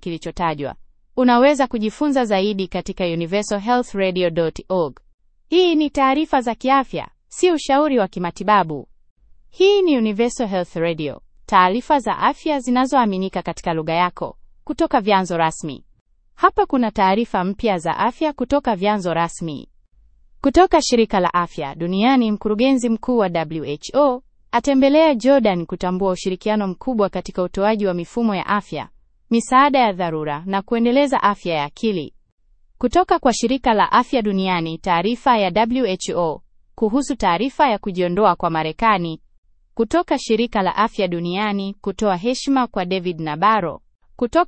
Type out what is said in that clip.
kilichotajwa. Unaweza kujifunza zaidi katika universalhealthradio.org. Hii ni taarifa za kiafya, si ushauri wa kimatibabu. Hii ni Universal Health Radio, taarifa za afya zinazoaminika katika lugha yako kutoka vyanzo rasmi. Hapa kuna taarifa mpya za afya kutoka vyanzo rasmi. Kutoka shirika la afya duniani, mkurugenzi mkuu wa WHO atembelea Jordan kutambua ushirikiano mkubwa katika utoaji wa mifumo ya afya, misaada ya dharura na kuendeleza afya ya akili. Kutoka kwa shirika la afya duniani, taarifa ya WHO kuhusu taarifa ya kujiondoa kwa Marekani. Kutoka shirika la afya duniani kutoa heshima kwa David Nabarro. Kutoka